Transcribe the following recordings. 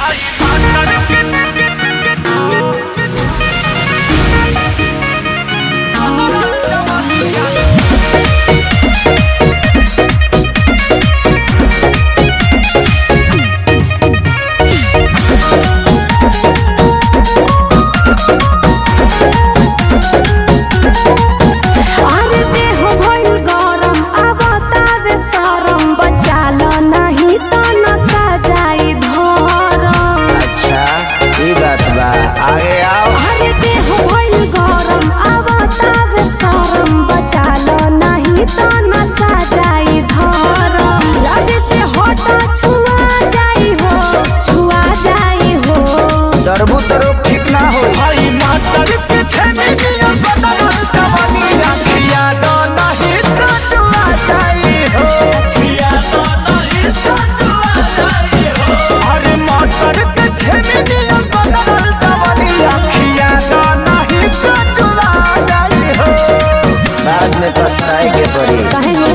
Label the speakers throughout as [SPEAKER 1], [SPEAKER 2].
[SPEAKER 1] अरे देह भइल गरम अब तावे सरम बचाल नाही त नसा जाई धरम
[SPEAKER 2] अच्छा ई बात बा आगे आओ
[SPEAKER 1] अरे देह भइल गरम अब तावे सरम बचाल नाही त नसा जाई धरम लगे से हट छुआ जाई हो छुआ जाई हो
[SPEAKER 2] डरबू तो रोग ठीक ना हो
[SPEAKER 3] भाई मातर के छेने नियम बदल जवानी रखिया दो नहीं तो जुआ जाई हो छिया दो नहीं तो जुआ जाई हो अरे मातर के छेने नियम बदल जवानी रखिया दो नहीं तो जुआ जाई हो
[SPEAKER 2] बाद में पछताए के पड़ी
[SPEAKER 1] कहे हो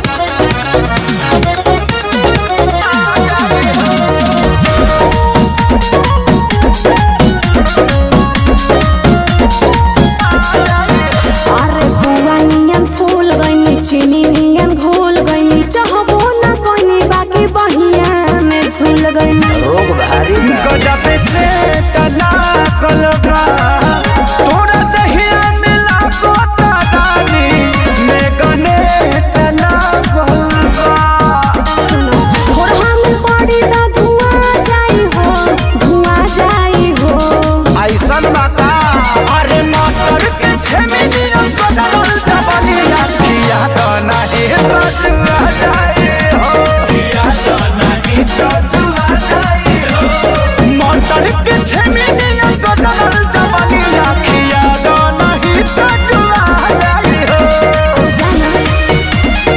[SPEAKER 1] अरे बुआ नियन फूल गइनी चीनी नियन घोल गइनी चाहबो ना कोइनी बाकी बहिया में झूल गइनी
[SPEAKER 2] रोग भारी बा
[SPEAKER 3] गजब से तना कलबा तोरा दहिया मिला गोता दानी में गने तना कलबा
[SPEAKER 1] सुनो थोड़ा में पड़ी त धुआं जाई हो धुआं जाई हो
[SPEAKER 2] ऐसन बाता
[SPEAKER 3] अरे मातर के छेमिनियन बदल जवानी रखिया तो नहीं तो जुआ जाए हो किया तो नहीं तो जुआ जाए हो मातर के छेमिनियन बदल जवानी रखिया तो नहीं तो जुआ जाए हो
[SPEAKER 1] जाना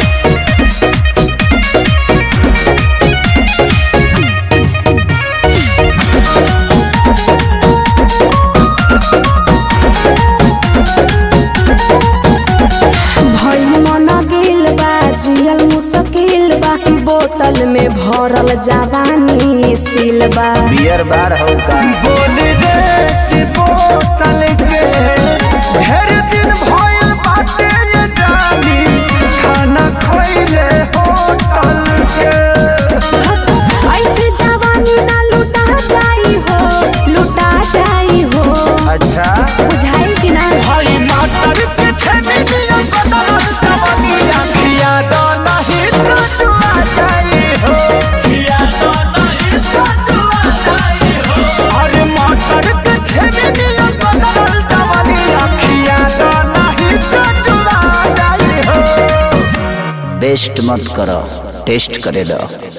[SPEAKER 1] भइल मन गेल बा जियल मुश्किल बा बोतल में भरल जवानी सील बा
[SPEAKER 2] बियर बार हो का
[SPEAKER 3] बोल रे कि बोतल के ढेर दिन भइल बाटे ये जानी खाना खइले होटल के
[SPEAKER 1] ऐसे जवानी ना लुटा जाई हो लुटा जाई हो
[SPEAKER 2] अच्छा
[SPEAKER 1] बुझाइल कि ना
[SPEAKER 3] भाई मातर के छेने दिया बदल जवानी रखिया दो नहीं तो जुआ जाई हो किया दो नहीं तो जुआ जाई हो अरे मातर के छेने दिया बदल जवानी रखिया दो नहीं तो जुआ जाई हो
[SPEAKER 2] बेस्ट मत करो टेस्ट करे दो